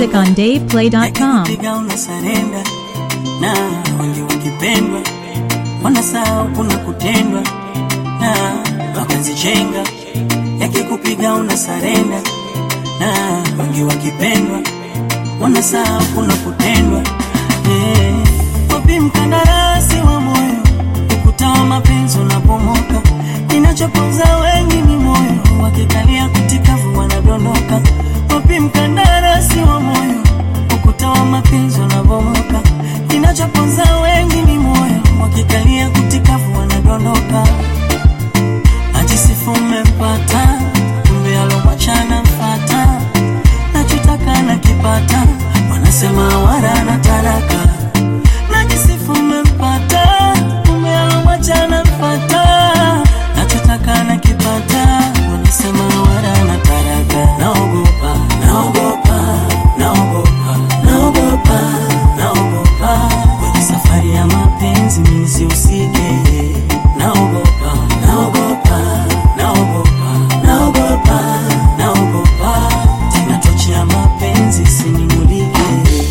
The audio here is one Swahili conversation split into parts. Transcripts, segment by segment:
music on DavePlay.com. Piga una sarenda na wengi wakipendwa wanasahau kuna kutendwa na mapenzi chenga yakikupiga una sarenda na wengi wakipendwa wanasahau kuna kutendwa Eh, wapi mkandarasi wa moyo ukuta wa mapenzi unapomoka kinachoponza wengi ni moyo wakikalia kutikavu wanadondoka wapi mkandarasi wa moyo ukuta wa mapenzi unapomoka kinachoponza wengi ni moyo wakikalia kutikavu wanadondoka ajisifu umempata kumbe alomwachana mfata nachotaka nakipata wanasema wara na taraka najisifu umempata kumbe alomwachana mfata nachotaka nakipata wanasema wara na taraka naogopa naogopa naogopa naogopa naogopa kwenye safari ya mapenzi mimi sihusike naogopa naogopa naogopa naogopa naogopa tena tochi ya mapenzi sinimulike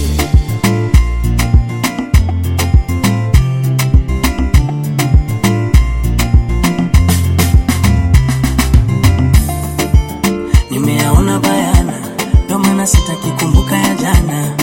nimeyaona bayana ndo maana sitaki kumbuka ya jana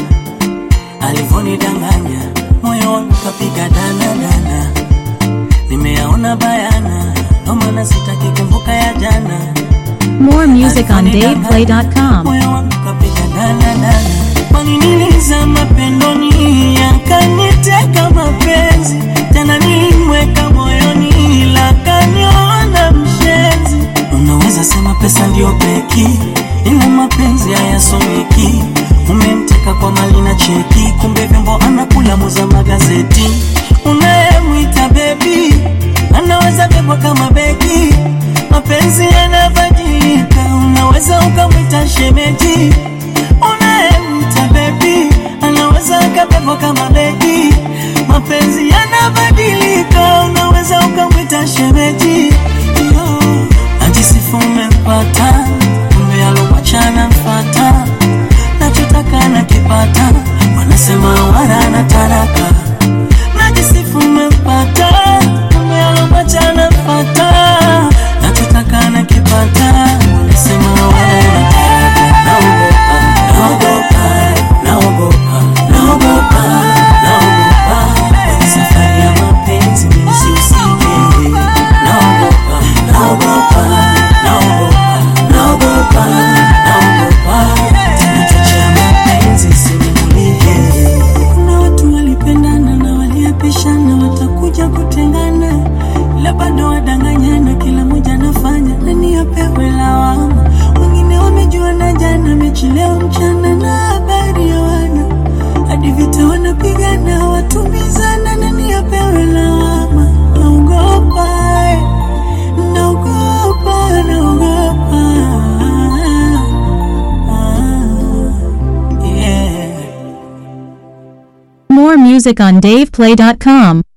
alivonidanganya moyo wangu kapiga danadana nimeyaona bayana ndo maana sitaki kumbuka ya jana More music on DavePlay.com. moyo wangu kapiga danadana kwani nilizama pendoni yakaniteka mapenzi tena nilimweka moyoni ila kaniona mshenzi unaweza sema pesa ndio peki ila mapenzi hayasomeki umemteka kwa mali na cheki kumbe vyombo anakula muza magazeti unayemwita bebi anaweza bebwa kama begi mapenzi yanabadilika unaweza ukamwita shemeji unayemwita bebi anaweza akabebwa kama begi mapenzi yanabadilika unaweza ukamwita shemeji Yo, najisifu umempata kumbe alomwachana mfata nachotaka nakipata wanasema wara na taraka najisifu umempata kumbe alomwachana mfata nachotaka nakipata wanasema wara na taraka naogopa naogopa naogopa naogopa naogopa kwenye safari ya mapenzi mimi sihusike naogopa naogopa naogopa naogopa naogopa tunachochea mapenzi sinimulike kuna watu walipendana na waliapishana watakuja kutengana ila bado wadanganyana kila mmoja anafanya nani apewe lawama wengine wamejuana jana mechi leo mchana na habari ya wana hadi vita wanapigana watumizana nani apewe lawama naogopa eh, naogopa naogopa ah, yeah. More music on DavePlay.com.